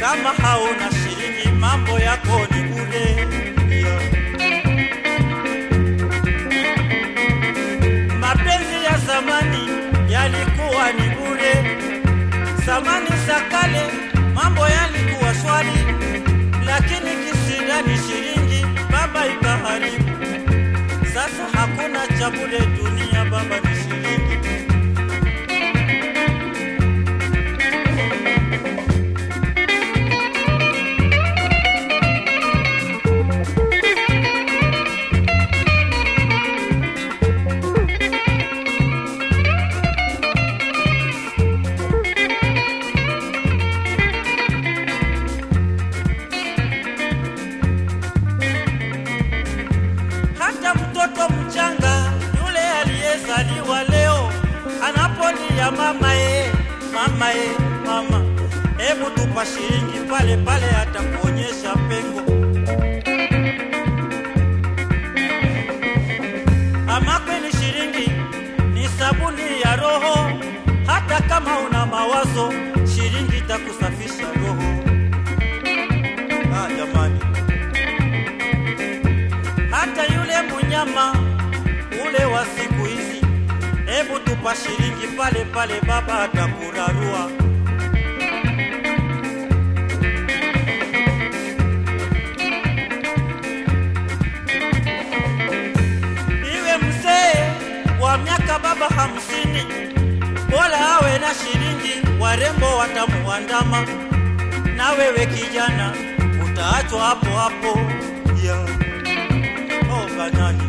kama hauna shilingi mambo yako ni bure. Yeah. Mapenzi ya zamani yalikuwa ni bure, zamani za kale mambo yalikuwa shwari, lakini kisindani shilingi baba ikaharibu. Sasa hakuna cha bure dunia, baba ni shilingi. Hata mtoto mchanga yule aliyezaliwa leo anapolia mama ye, mama ye, mama, hebu tupa shilingi pale pale, atakuonyesha pengo. Ama kweli shilingi ni sabuni ya roho, hata kama una mawazo, shilingi itakusafisha roho. Ah, jamani hata yule munyama ule wa siku hizi, hebu tupa shilingi pale pale, baba atakurarua. Iwe mzee wa miaka baba hamsini, bora awe na shilingi, warembo watamuandama, na wewe kijana utaachwa hapo hapo yeah. Oh, banani.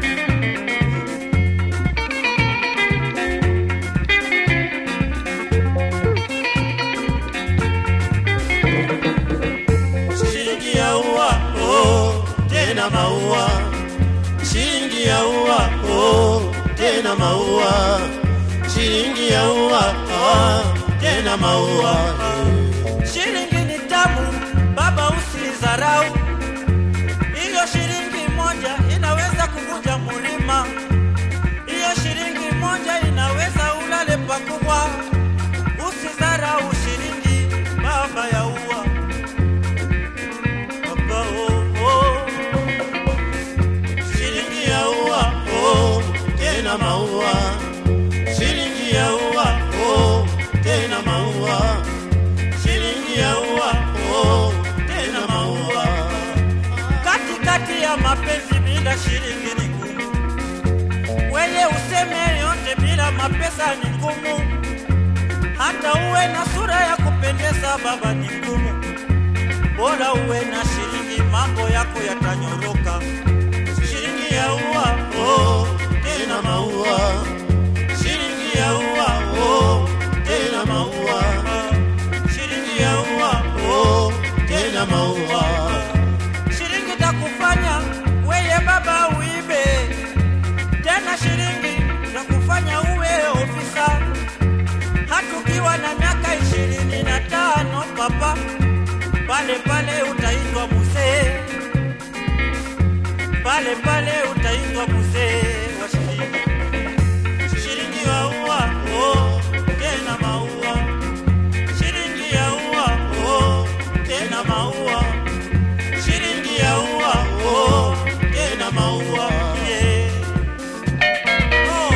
Shilingi ya ua, oh, tena maua. Shilingi ya ua, oh, tena maua. Shilingi ya ua, ah, tena maua. Shilingi ni tamu, baba usilizarau. Hiyo shilingi moja inaweza kuvunja mulima. Hiyo shilingi moja inaweza ulale pakubwa. Usidharau shilingi, baba ya ua. Baba oh, oh. Shilingi ya ua, oh, tena maua. Shilingi ya ua, oh, tena maua. Shilingi ya ua, oh, tena maua katikati ya mapenzi bila shilingi ni ngumu. Weye useme yote bila mapesa ni ngumu. Hata uwe na sura ya kupendeza baba ni ngumu. Bora uwe na shilingi, mambo yako yatanyoroka. Shilingi ya ua, oh, tena maua. Shilingi ya ua, oh, tena maua. Shilingi ya ua, oh, tena maua shilingi takufanya weye baba uibe tena, shilingi takufanya uwe ofisa, hata ukiwa na miaka ishirini na tano papa, pale pale utaitwa mzee, pale pale utaitwa mzee wa shilingi. Shilingi ya ua, oh, tena maua. Shilingi ya ua, oh, tena maua shilingi ya ua oh, tena maua yeah. oh.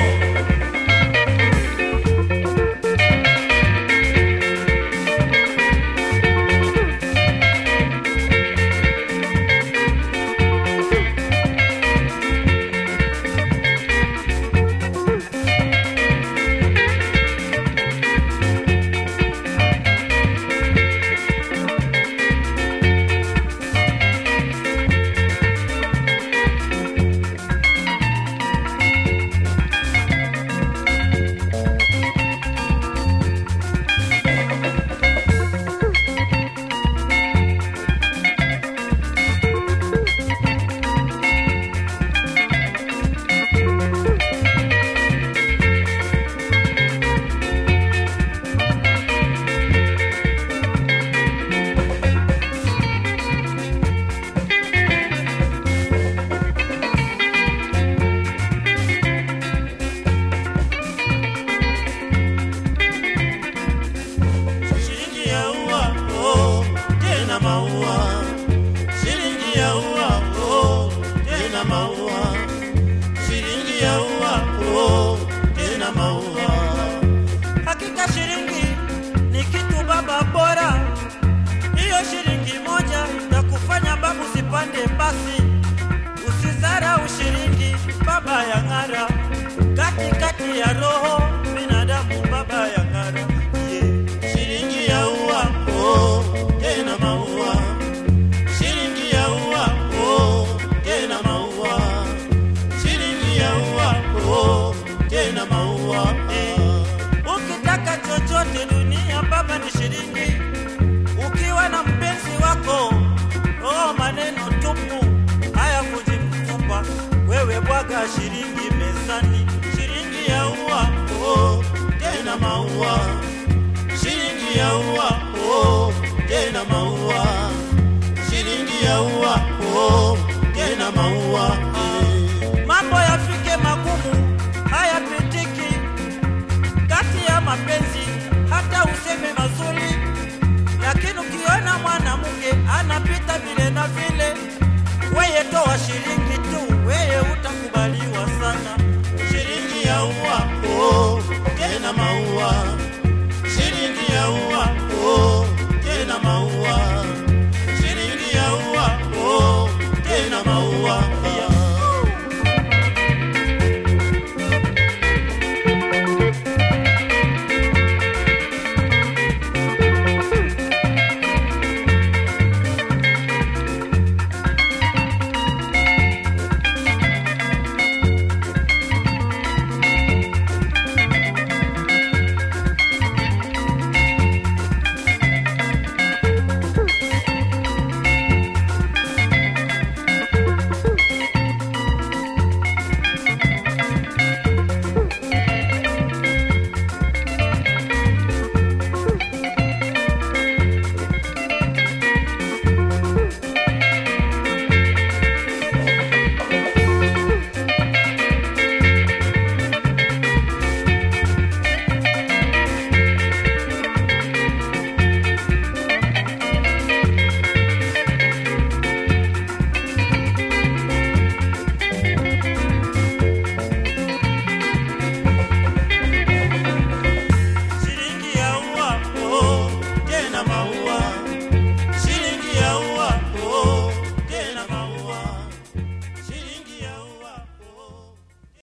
mezani shilingi ukiwa na mpenzi wako oh, maneno tupu haya kujimtupa wewe bwaga shilingi mezani shilingi ya ua oh, tena maua shilingi ya ua oh, tena maua shilingi ya ua oh, tena maua eh. mambo yafike magumu hayapitiki kati ya mapenzi hata useme mazuri lakini ukiona mwanamke anapita vile na vile weye toa shilingi tu weye utakubaliwa sana shilingi ya ua oh,